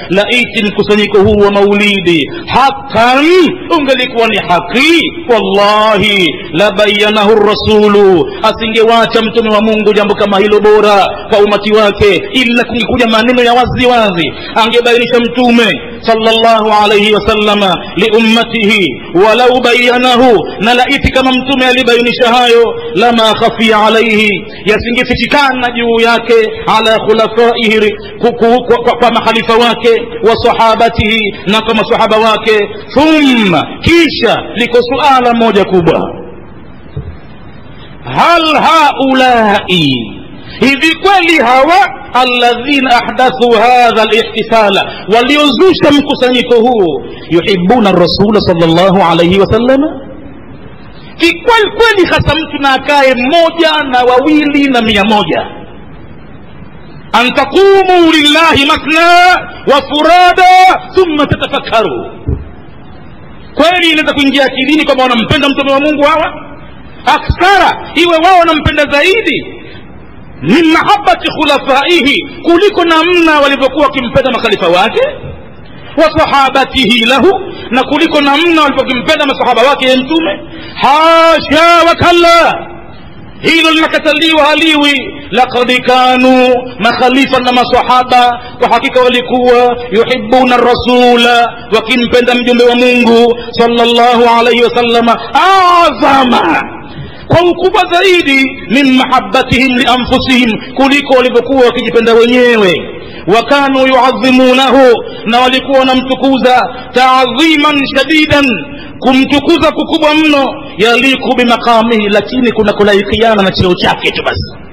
laiti mkusanyiko huu wa maulidi hakan ungelikuwa ni haki wallahi labayanahu rasulu asingewacha mtume wa mungu jambo kama hilo bora kwa umati wake ila kungekuja maneno ya wazi wazi angebainisha mtume sallallahu alayhi wasallama liummatihi walau bayanahu na laiti kama mtume alibainisha hayo lama khafia alaihi yasingefichikana juu yake ala khulafaihi ku- ku- kwa, kwa, kwa makhalifa wake wa sahabatihi na kwa masahaba wake thumma kisha liko suala moja kubwa hal haulai hivi kweli hawa alladhina ahdathu hadha lihtifala waliozusha mkusanyiko huu yuhibuna rasula salllahu alaihi wasallama kikweli kweli hasa mtu na akae mmoja na wawili na mia moja an taqumu lillahi masna wa furada thumma tatafakkaru kweli inaweza kuingia akilini kwamba wanampenda mtume wa mungu hawa akthara iwe wao wanampenda zaidi min mahabati khulafaihi kuliko namna walivyokuwa wakimpenda makhalifa wake wa sahabatihi lahu na kuliko namna walivyokimpenda masahaba wake ye mtume hasha wakalla hilo linakataliwa haliwi laqad kanu makhalifa na masahaba kwa hakika walikuwa yuhibuna rasula wakimpenda mjumbe wa mungu sallallahu alaihi wasallama azama kwa ukubwa zaidi min mahabbatihim lianfusihim kuliko walivyokuwa wakijipenda wenyewe wakanu yuadhimunahu na walikuwa wanamtukuza taadhiman shadidan kumtukuza kukubwa mno yaliku bimaqamihi lakini kuna kulaikiana na cheo chake tu basi